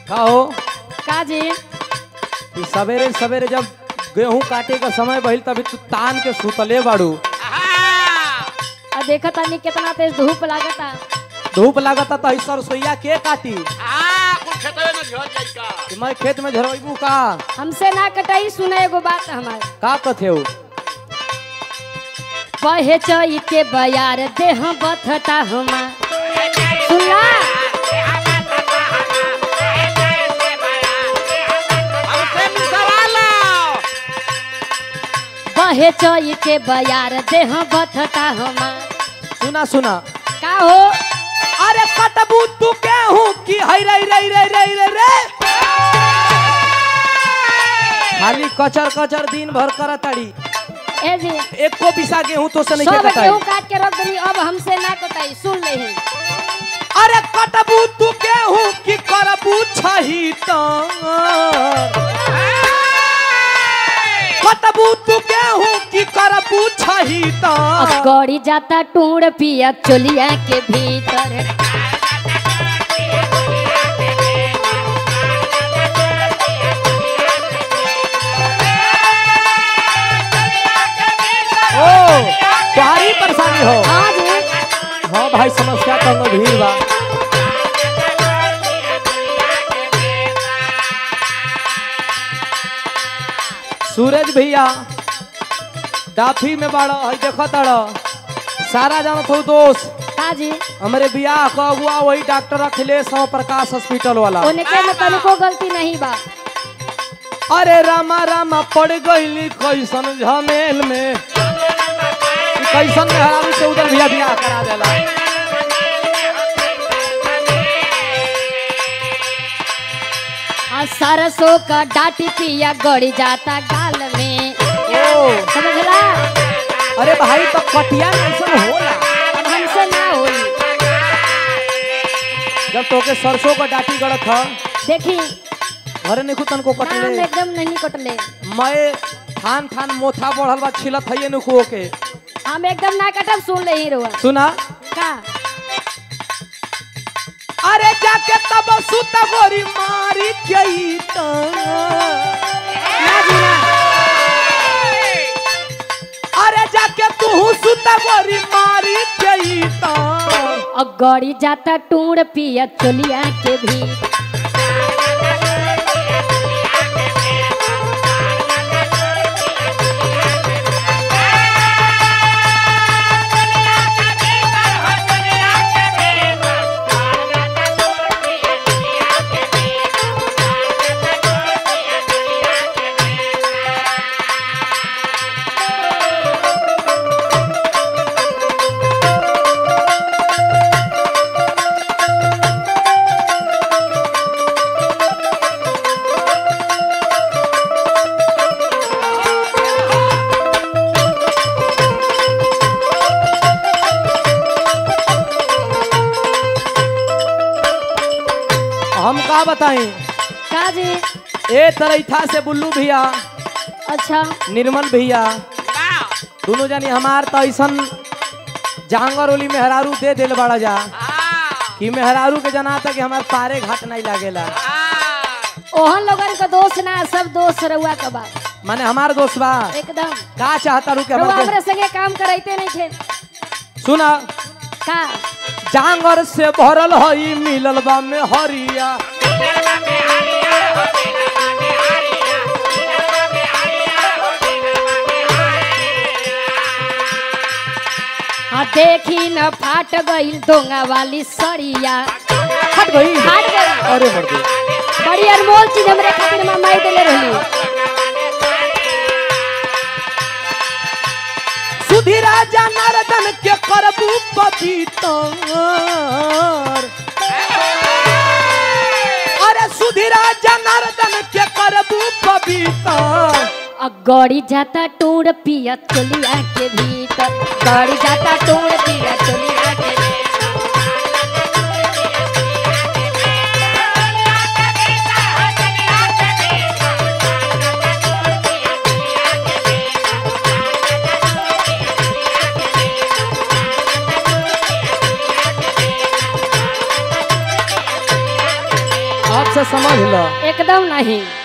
का हो का जी ई सवेरे सवेरे जब गेहूं काटे का समय भइल तभी तू तान के सुतले बाड़ू और देखा तानी कितना तेज धूप लागता धूप लागता तो ऐसा रसोईया के काटी कि मैं खेत में झरबू का हमसे ना कटाई सुना एगो बात हमार का कथे हो बहे चई के बयार देह बथता हमार सुनला बहे चई के बयार देह बथता हमार सुना सुना का हो अरे कटबू तू गेहूं की हई रे रे रे रे रे रे खाली कचर कचर दिन भर करताड़ी ए जी एको पिसा गेहूं तो से नहीं सब कटाई गेहूं काट के रख देनी अब हमसे ना कटाई सुन ले अरे कटबू तू गेहूं की करबू छही तार कटबू तू गेहूं की करबू छही तार गड़ी जाता टूड़ पिया चोलिया के भीतर ओ तुम्हारी परेशानी हो हाँ जी हाँ भाई समस्या तो गंभीर बा सूरज भैया डाफी में बाड़ो हई देखो ताड़ो सारा जानत हो दोस्त हाँ जी हमरे बियाह का अगुआ वही डॉक्टर अखिलेश और प्रकाश हॉस्पिटल वाला उनके में तनिको गलती नहीं बा अरे रामा रामा पड़ गईली कैसन झमेल में ई कैसन में हरामी से उधर भैया बियाह करा देला आ सरसों का डाटी पिया गड़ी जाता गाल में ओ समझला अरे भाई तो कटिया में ऐसा होला अब हमसे ना होई जब तोके सरसों का डाटी गड़त ह देखी घरे नहीं तन को नाम कटले एकदम नहीं कटले मैं थान थान मोथा बढ़ल बा छिलत है नुको के हम एकदम ना कटब सुन ले हीरो सुना का अरे जाके तब सुत गोरी मारी गई तो ना जी ना अरे जाके तू सुत गोरी मारी गई तो और गड़ी जाता टूड़ पिया चोलिया के भी हम का बताएं का जी ए तरैठा से बुल्लू भैया अच्छा निर्मल भैया दोनों जानी हमार तो ऐसन जांगर ओली मेहरारू दे दिल बड़ा जा कि मेहरारू के जना था कि हमार पारे घाट नहीं लागेला ओहन लोगन का दोस्त ना सब दोस्त रहुआ का बा माने हमार दोस्त बा एकदम का चाहता रू के रहुआ हमार हमरे संगे काम कराइते नहीं थे के- सुना का जांगर से भरल हई मिलल बा में हरिया हाँ देखी न फाट गईल दोंगा वाली सड़िया हट गई फाट गई अरे मर गई बड़ी अनमोल चीज हमरे खातिर में माई देले रहली सुधीरा जनार्दन के करबू पवितर अरे सुधीरा जनार्दन के करबू पवितर आ गड़ी जाता टूड़ पिया चोलिया के भीतर गड़ी जाता टूड़ पिया चोलिया के से समझ लो एकदम नहीं